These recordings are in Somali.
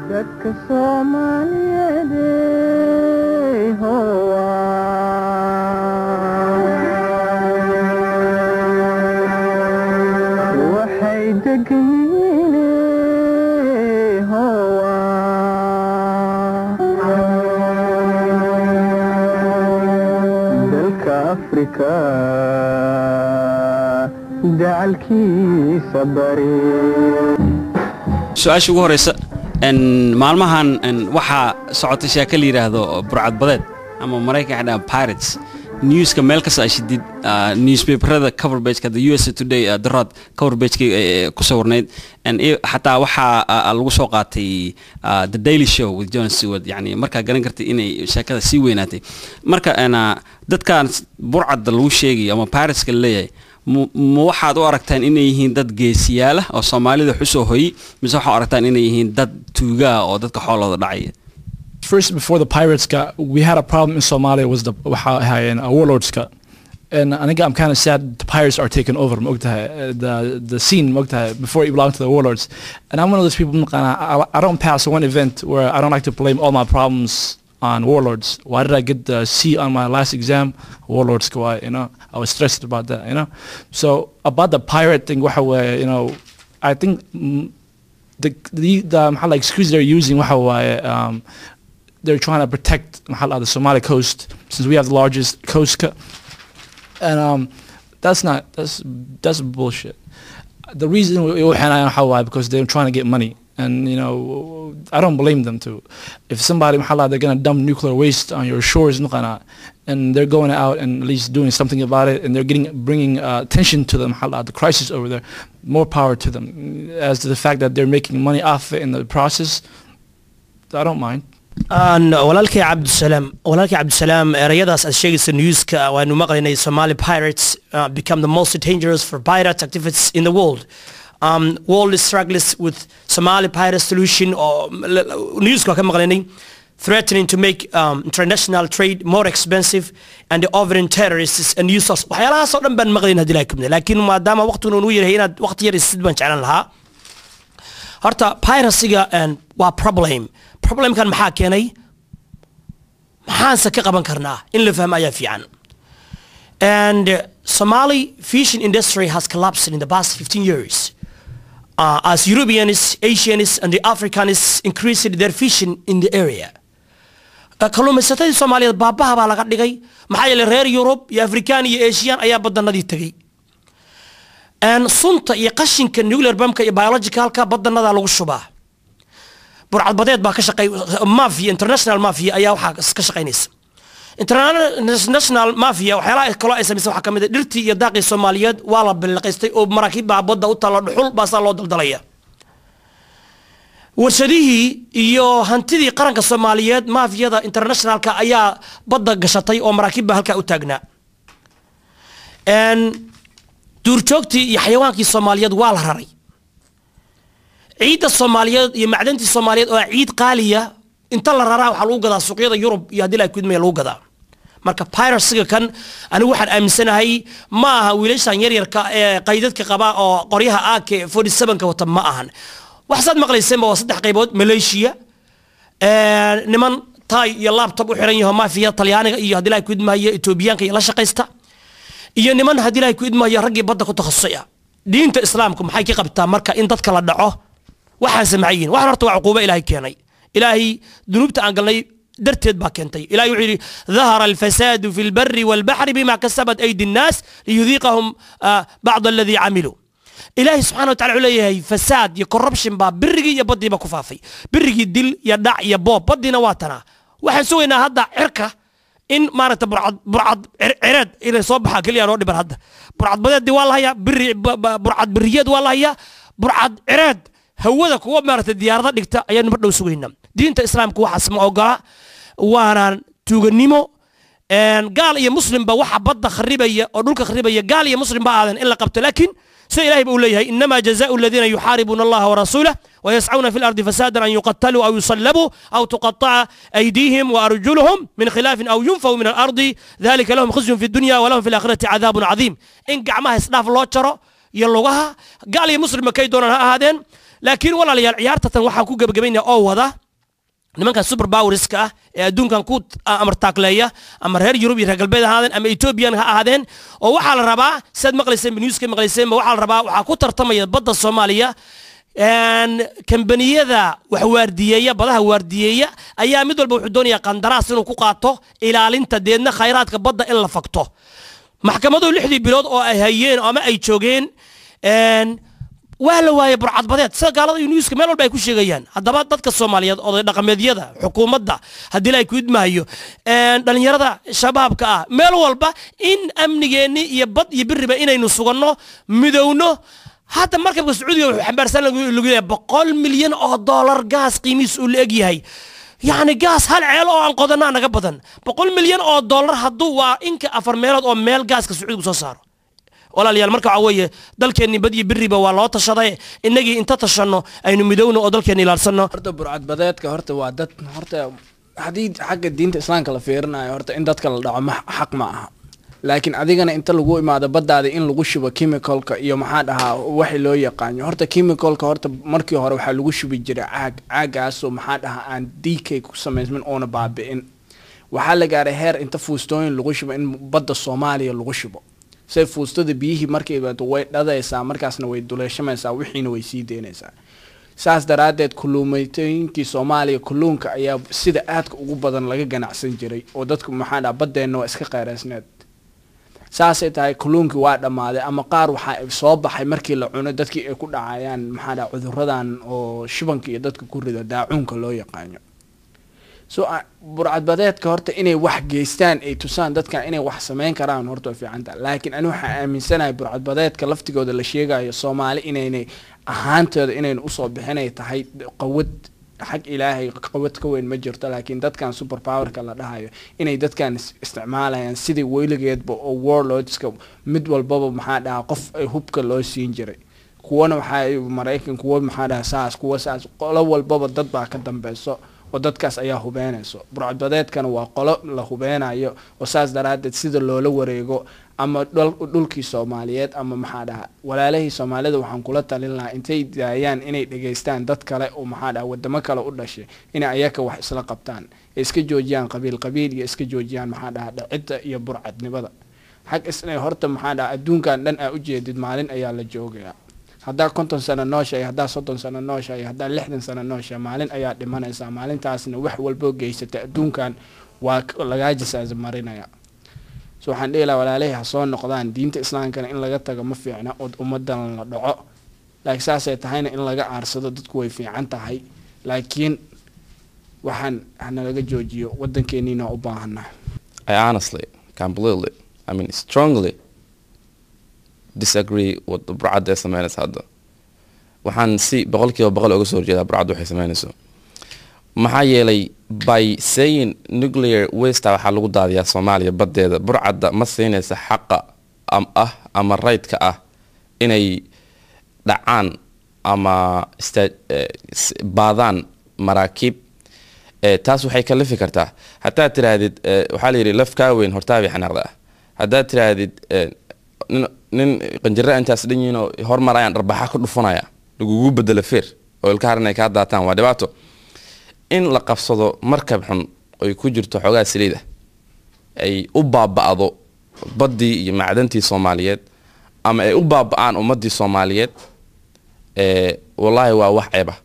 dadka soomaaliyeed howa waxay degan howa dalka afrika dacalkiisa bari su-aasha ugu horeysa n maalmahan n waxaa socota sheeko la yidhaahdo burcadbadeed ama maraykan waxay dhahaan pirates newska meel kasta ay shidid ah, newspaperada cover pageka the usa today ah, darod cover pageka ku sawirnayd n iyo xataa waxaa ah, lagu soo qaatay ah, the daily show with john stewart yani markaa garan kartay inay sheekada sii weynaatay marka n ah, dadkan burcadda lagu sheegayo ama pirateska la leeyahay mu- ma waxaad u aragtaan inay yihiin dad geesiyaala oo soomaalida xusoo hoyi mise waxaa u aragtaan inay yihiin dad tuugaa oo dadka xoolooda dhacaya First, before the pirates got, we had a problem in Somalia was the waxa ahaayeen, uh, warlords got. And I think I'm kind of sad the pirates are taking over mogtahay, uh, the the scene mogtahay, before it belonged to the warlords. And I'm one of those people I, I, I don't pass one event where I don't like to blame all my problems on warlords. Why did I get the C on my last exam? Warlords go out, you know. I was stressed about that, you know. So about the pirate thing, waxa waaye, you know, I think mm, the the the maxaa la excuse they're using waxa waaye, um, they're trying to protect maxaa la dhahdaa, the Somali coast since we have the largest coast co- and um, that's not that's that's bullshit. The reason we we waxaan waxa waaye because they're trying to get money and you know I don't blame them too. If somebody maxaa la dhahdaa, they're gonna dump nuclear waste on your shores نقنا, and they're going out and at least doing something about it and they're getting bringing uh, attention to them maxaa la dhahdaa, the crisis over there. More power to them. As to the fact that they're making money off it in the process, I don't mind. aan walaalkay cabdisalaam walaalkay cabdisalaam erayadaas aad sheegaysa newska waanu maqlaynay somali pirates uh, become the most dangerous for pirate activities in the world um, world struggles with somali pirate solution oo newska waa ka maqlaynay threatening to make um, international trade more expensive and the offering terrorists and users waxyaalahaas oo dhan baan maqlayn hadii ilahay kumida laakiin maadaama waqtigun uu yahay inaad waqti yar isid baan jeclan lahaa horta piracyga and waa problem problemkan maxaa keenay maxaanse ka qaban karnaa in la fahmo ayaa fiican and uh, somali fishing industry has collapsed in the past 15 years uh, as europeans asians and the africans increased their fishing in the area Uh, kalluumaysatadii soomaaliyeed baabaha baa laga dhigay maxaa yeelay reer yurub iyo afrikaan iyo asian ayaa badanadii tegey And sunta iyo qashinka nuclear bamka iyo biologicalka badanadaa lagu shubaa burcadbadeed baa ka shaqey mafia international mafia ayaa waxaa ka shaqaynaysa international mafia waxyaalaha kaloo ay samaysa waxaa ka mid a dhirtii iyo daaqii soomaaliyeed waa la biliqaystay oo maraakiib baa badda u talla dhuxul baa saa loo daldalaya warshadihii iyo hantidii qaranka soomaaliyeed mafiyada internationalka ayaa badda gashatay oo maraakiib baa halkaa u taagnaa And duurjoogtii iyo xayawaankii soomaaliyeed waa la raray ciidda soomaaliyeed iyo macdantii soomaaliyeed oo ah ciid qaaliya inta la raraa waxaa lagu gadaa suuqyada yurub iyo haddii la kudmaya lagu gadaa marka piracyga kan anigu waxaan aaminsanahay ma aha wiilashan yaryarka ee qaydadka qaba oo qoryaha ak 47ka wata ma ahan waxsaad maqlayseenba waa saddex qaybood malaysia ee, niman tay iyo laptop u xiran yaho mafiya talyaaniga iyo haddii la kudmaya etoobiyaanka iyo la shaqaysta iyo niman haddii ilahay ku idmaayo raggii badda ku takhasusay ah diinta islaamku maxay ka qabtaa marka in dadka la dhaco waxaan samacayin waxaan horta waa cuquubo ilaahay keenay ilaahay dunuubta aan galnay darteed baa keentay ilahay wuxuu yidhi dahara alfasaadu fi lbari walbaxri bima kasabat aydi nnaas liyudiiqahum ah, bacd aladii camiluu ilaahay subxana wa tacala wuxuu leeyahay fasaad iyo corruption baa birigii iyo baddiiba ku faafay birigii dil iyo dhac iyo boob baddiina waa tanaa waxaan sugaynaa hadda cirka in maaragta burcad burcad cir- cireed inay soo baxaa keliya noo dhiban hadda burcad badeedii waa la hayaa biri ba- ba- burcad biriyeed waa la hayaa burcad cireed hawada kuwa maaragta diyaarada dhigta ayaanu mar dhow sugaynaa diinta islaamka waxaas ma ogola waana tuuganimo een, gaal iyo muslimba waxa badda kharibaya oo dhulka kharibaya gaal iyo muslim ba aadan in la qabto laakiin sida ilahay ba uu leeyahay inama jazaau aladiina yuxaaribuuna allaha warasuulah ويسعون في الأرض فسادا أن يقتلوا أو يصلبوا أو تقطع أيديهم وأرجلهم من خلاف أو ينفوا من الأرض ذلك لهم خزي في الدنيا ولهم في الآخرة عذاب عظيم إن قعمها إسلاف الله ترى يلوغها قال يا مسلم كي دونا هادين laakiin walaalayaal ciyaarta tan waxaa ku gebagabaynaya oo wada nimankan super powerska ah ee adduunkan ku amartaakleeya ama reer yurub iyo reer galbeed ha ahaadeen ama ethoobiyan ha ahaadeen oo waxaa la rabaa sidaad maqlayseen newska maqlayseenba waxaa la rabaa waxaa ku tartamaya badda soomaaliya een, kambaniyada wax waardiyeeya badaha waardiyeeya ayaa mid walba wuxuu doonayaa qandaraas inuu ku qaato ilaalinta deedna khayraadka badda in la fakto maxkamaduhu lixdii bilood oo ay hayeen ama ay joogeen een, waa la waayay burcadbadeed sida gaalada iyo newska meel walba ay ku sheegayaan haddaba dadka soomaaliyeed oday dhaqameedyada xukuumadda haddii la ay ku idmahayo een, dhallinyarada shabaabka ah meel walba in amnigeenni iyo bad iyo biriba inaynu suganno midowno hadda markabka sacuudiga wuxuu xambaarsan lagu lagu leeyahay boqol milyan oo dollar gaas qiimihiis uu la eg yahay yacni gaas hal ceel oo aan qodanaa naga badan boqol milyan oo dollar hadduu waa inka afar meelood oo meel gaaska sacuudigu soo saaro walaalayaal marka waxaa weeye dalkeenni bad iyo biriba waa loo tashaday innagii inta tashanno aynu midowno oo dalkeenni ilaalsanno horta burcadbadeedka horta waa dad horta haddii xagga diinta islaamka la fiirinayo horta in dadka la dhaco ma xaq ma aha laakiin adigana inta lagu imaado baddaada in lagu shubo chemicalka iyo maxaa dhahaa waxi loo yaqaano horta chemicalka horta markii hore waxaa lagu shubi jiray caag caagaasoo maxaa dhahaa aan dk ku samaysmin oona baabi'in waxaa la gaaray heer inta fuustooyin lagu shubo in badda soomaaliya lagu shubo say fuustada biyihii markay baato way dhadaysaa markaasna way duleeshamaysaa wixiina way sii deynaysaa saas daraaddeed kulluumaytooyinkii soomaaliya kulluunka ayaa sida aadka ugu badan laga ganacsan jiray oo dadku maxaa dhaha baddeenna waa iska kheyraysneed saasay tahay kulluunkii waa dhammaaday ama qaar waxaa soo baxay markii la cuno dadkii ay ku dhacayaan maxaa dhaha cuduradan oo shibanka iyo dadka ku rida daacuunka loo yaqaano so a- burcadbadeedka horta inay wax geystaan ay tusaan dadkan inay wax sameyn karaan horta way fiican tahay laakiin ani waxaa aaminsanahay burcadbadeedka laftigooda la sheegayo soomaali inaynay ahaantooda inayna usoo bixinay tahay qawad xag ilaahay qawad ka weyn ma jirto laakiin dadkan super powerka la dhahayo inay dadkan is- isticmaalayaan sidii weligeedba oo warlordska mid walbaba maxaa dhahaa qof ay hubka loo siin jiray kuwana waxaa maraykan kuwa maxaa dhaha saas kuwa saas qolo walbaba dad baa ka dambeyso oo dadkaas ayaa hubeynayso burcadbadeedkana waa qolo la hubeynayo oo saas daraaddeed sida loola wareego ama dhul- dhulkii soomaaliyeed ama maxaa dhaha walaalahii soomaalida waxaan kula talin lahaa intay daayaan inay dhegeystaan dad kale oo maxaa dhaha wadamo kale u dhashay inay ayaka wax isla qabtaan ee iska joojiyaan qabiil qabiil iyo iska joojiyaan maxaa dhaha dhacidda iyo burcadnimada xag isna horta maxaa dhaha adduunkan dhan aa ujeedid maalin ayaa la joogayaa haddaa konton sano nooshahay haddaa soddon sano nooshahay haddaa lixdan sano nooshahay maalin ayaa dhimanaysaa maalintaasna wax walboo geysata adduunkan waa k- lagaa jasaasa marinaya so waxaan dhihi lahaa walaalahii ha soo noqdaan diinta islaamkana in laga tago ma fiicna oo ummadan la dhaco laakiin saasay tahayna in laga aarsado dadku way fiican tahay laakiin waxaan hanalaga joojiyo wadankeeniina u baahana I honestly, completely, I mean, strongly disagree with the burcadda ay sameynaysa hadda waxaan si boqolkiiba boqol uga soo horjeedaa burcadda waxay sameynayso maxaa yeelay by saying nuclear waste waxaa lagu daadiyaa soomaaliya baddeeda burcadda ma siinaysa xaqa am ah ama raydka ah inay dhacaan ama sta- eh, s- baadaan maraakiib Eh, taas waxay kalifi kartaa haddaad tiraahdid eh, waxaa la yidhi laf kaa weyn hortaabay xanaaqda ah haddaad tiraahdid eh, nin nin qanjira intaas dhan yihiin oo hormarayaan dharbaxa ka dhufanaya lagugu bedelo feer oo ilka haran ay kaa daataan waa dhibaato in la qabsado markab xun oy ku jirto xoogaa saliid ah ay u baaba'do baddii iyo macdantii soomaaliyeed ama ay u baaba'aan ummaddii soomaaliyeed eh, wallaahi waa wax ceeba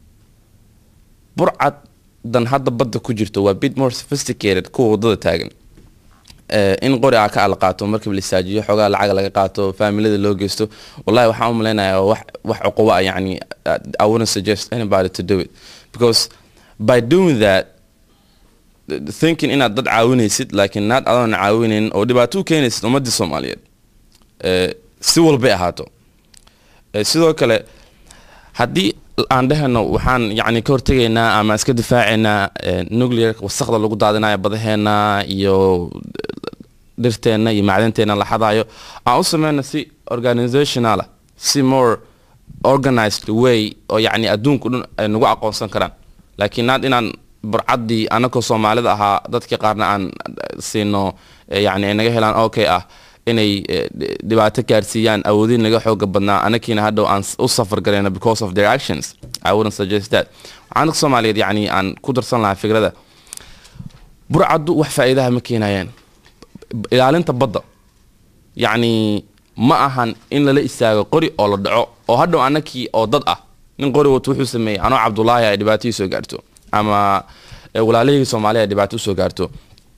burcad dan hadda badda ku jirto waa bit more sophisticated kuwa wadada taagan Eh, in qori aa ka ala qaato markab la istaajiyo xoogaa lacag laga qaato faamilada loo geysto wallahi waxaan u malaynayaa wax wax cuquba ah yani uh, I wouldn't suggest anybody to do it because by doing that th- thinking inaad dad caawinaysid laakiin naad adoon caawinayn oo dhibaato u keenaysid ummadii soomaaliyeed Eh, si walbay ahaato Eh, sidoo kale haddii aan dhehano waxaan yani ka hortegaynaa ama iska difaacaynaa eh, nuclear wasaqda lagu daadinayo badaheena iyo dhirteena iyo macdanteena la xadayo aan u sameyno si organizational ah si more organized way oo yani adduunku dhan ay nagu aqoonsan karaan laakiin naad inaan burcaddii anakoo soomaalida ahaa dadkii qaarna aan eh, siino eh, yani ay naga helaan okay ah inay eh, dhi- dhibaato gaarsiiyaan awoodiin naga xooga badnaa anakiina hadhow aan s- u safar garayna because of their actions i wouldn't suggest that waxaan dadka soomaaliyeed yacni aan ku darsan lahaa fikrada burcaddu wax faa'iidaha ma keenayaan B- ilaalinta badda yacni ma ahan in lala istaago qori oo la dhaco oo hadhow anakii oo dad ah nin qori wato wuxuu sameeyey anoo cabdulaahi ay dhibaato ii soo gaarto ama eh, walaalahayga soomaaliya ay dhibaato usoo gaarto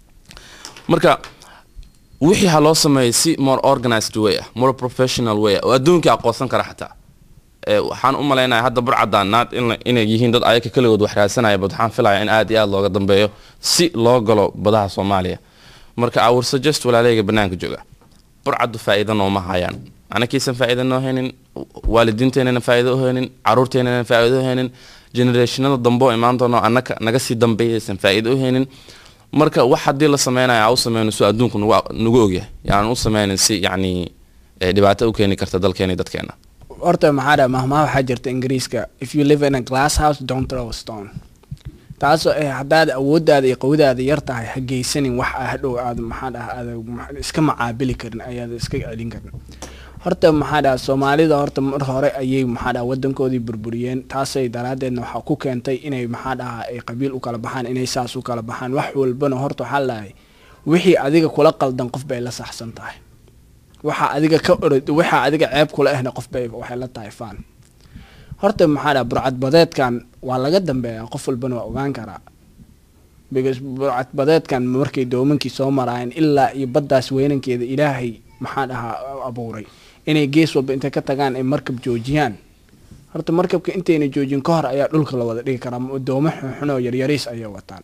marka wixii ha loo sameeyo si more organized way ah more professional way ah oo adduunkii aqoonsan kara xataa Eh, waxaan u malaynayaa hadda burcadaan naad in- inay yihiin dad ayaka keligood wax raadsanaya bad waxaan filaya in aad iyo aad looga dambeeyo si loo galo badaha soomaaliya marka i would suggest walaalahayga banaanka jooga burcaddu faa'iido nooma hayaan anakiisan faa'iido noo haynin waalidiinteenana faa'iido u haynin caruurteenana faa'iido u haynin generationada dambe oo imaan doono annaka naga sii dambeeyaysan faa'iido u haynin marka wax haddii la sameynaya aa u sameyno si adduunku nagu nagu ogyahay yaanan u sameynin si yacni eh, dhibaato u keeni karta dalkeena iyo dadkeena horta maxaa dhaha mahmaha waxaa jirta ingiriiska if you live in a glass house don't throw a stone taasoo eh haddaad awooddaada iyo qawadaada yar tahay ha geysanin wax aa hadhow aad maxaa dhaha aad ma- iska macaabili karin ayaad iska celin karin horta maxaa dhaha soomaalida horta mar hore ayay maxaa dhaha wadankoodii burburiyeen taasay daraaddeedna waxaa ku keentay inay maxaa dhaha ay qabiil u kala baxaan inay saas u kala baxaan wax walbana horta waxaa lahay wixii adiga kula qaldan qof bay la saxsan tahay waxa adiga ka orod waxa adiga ceeb kula ahna qof bay waxay la tahay faan horta maxaa dhaha burcadbadeedkan waa laga dambeeyaa qof walbana waa ogaan karaa because burcadbadeedkan markay doomankii soo maraayeen ilaa iyo baddaas weynankeeda ilaahay maxaa dhahaa abuuray inay gees walba intay ka tagaan ay markab joojiyaan horta markabka intayna joojin ka hor ayaa dhulka la wada dhigi karaa doomo xunxun oo yaryariis ayay wataan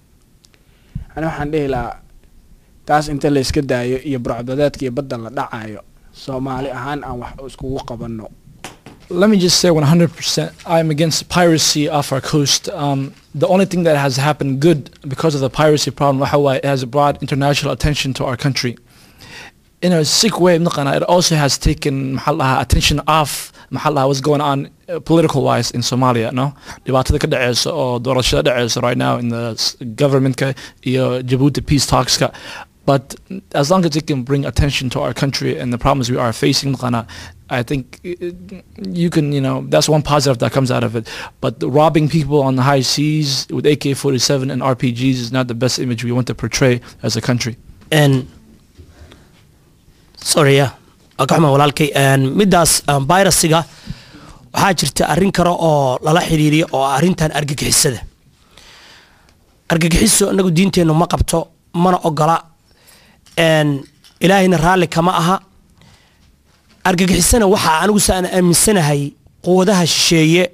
ani waxaan dhihi lahaa taas inta la iska daayo iyo burcadbadeedka iyo badda la dhacayo soomaali ahaan aan wax iskugu qabanno let me just say 100% I'm against piracy off our coast. Um, the only thing that has happened good because of the piracy problem, waxa it has brought international attention to our country. In a sick way, مقنع, it also has taken محلها attention off محلها what's going on uh, political wise in Somalia. No, dhibaatada ka dhaceysa oo doorashada dhaceysa right now in the s- government ka iyo Djibouti peace talks ka. But as long as it can bring attention to our country and the problems we are facing, مقنع, I think uh, you can, you know, that's one positive that comes out of it. But the robbing people on the high seas with AK-47 and RPGs is not the best image we want to portray as a country. n sorry ya waa ka xumaa walaalkay n middaas um, virusiga waxaa jirta arrin kale oo lala xiriiriyo oo ah arrintan argagixisada argagixiso inagu diinteennu ma qabto mana ogola n ilaahayna raalli kama aha argagixisana waxaa anigu se aan aaminsanahay quwadaha shisheeye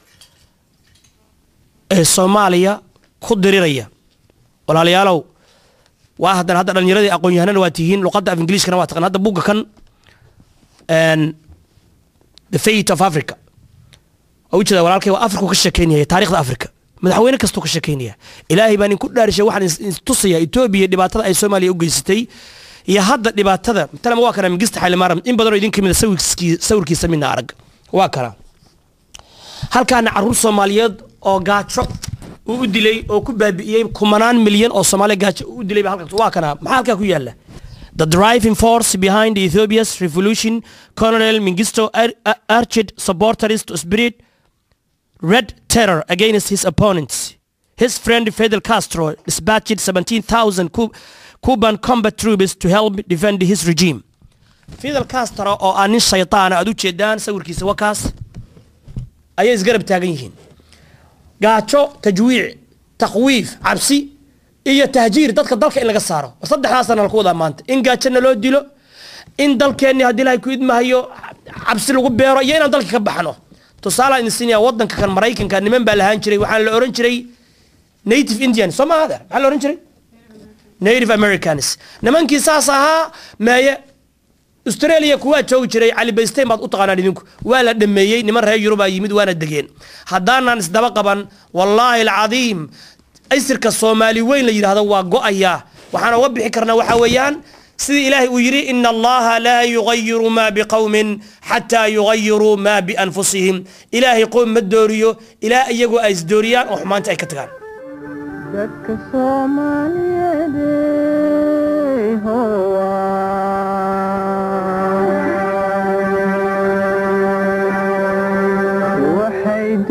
ee soomaaliya ku diriraya walaalayaalow waa haddana hadda dhalinyaradii aqoon-yahanana waa tihiin luqadda af ingiliiskana waa taqaan hadda buugga kan n the fate of africa waa ujeeda walaalkay waa afriku ka sheekeynaya taarikhda africa madaxweyne kastuu ka sheekeynaya ilaahay baan inku dhaarishay waxaan is- is tusaya etoobiya dhibaatada ay soomaaliya u geysatay iyo hadda dhibaatada talama waa kana mingista xailimaram in badanoo idin kamida sawirkii sawirkiisa midna arag waa kana halkaana caruur soomaaliyeed oo gaajo uu u dilay oo ku baabi'iyey kumanaan milyan oo soomaaliya gaajo uu u dilay baa halka waa kana maxaa halkaa ku yaala The driving force behind Ethiopia's revolution, Colonel Mengistu ur- ur- urged supporters to spread red terror against his opponents. His friend Fidel Castro dispatched 17,000 Cu- Cuban combat troops to help defend his regime. Fidel Castro oo ah nin shaytaan ah, aad u jeedaan sawirkiisa wakaas ayay isgarab taagan yihiin gaajo tajwiic takwiif cabsi iyo tahjiir dadka dalka in laga saaro war saddexdaasana laku wadaa maanta in gaajona loo dilo in dalkeenni haddii ilahay ku idmahayo cabsi lagu beero iyo inaan dalka ka baxno tusaale idin siinaya wadanka kan maraykanka niman baa lahaan jiray waxaan la oran jiray native indian soo maaha adeer maxaa la oran jiray native americans nimankii saas ahaa meeye australia kuwaa joogi jiray cali baystein baad u taqaanaan idinku waa la dhameeyey niman reer yurubaa yimid waana degeen haddaanaan isdaba qaban wallaahi alcadiim aysirka soomaali weyn la yidhaahdo waa go-ayaa waxaan uga bixi karnaa waxaa weeyaan sidii ilaahay uu yidhi ina allaha laa yugayiru maa biqowmin xataa yugayiruu maa bianfusihim ilaahay qoom ma dooriyo ilaa iyagoo ay isdooriyaan oo xumaanta ay ka tagaan dadka soomaaliyeed ee howaa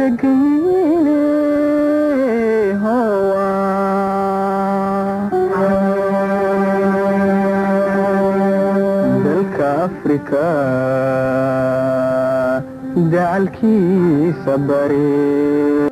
degine dalka afrika dacalkiisa bare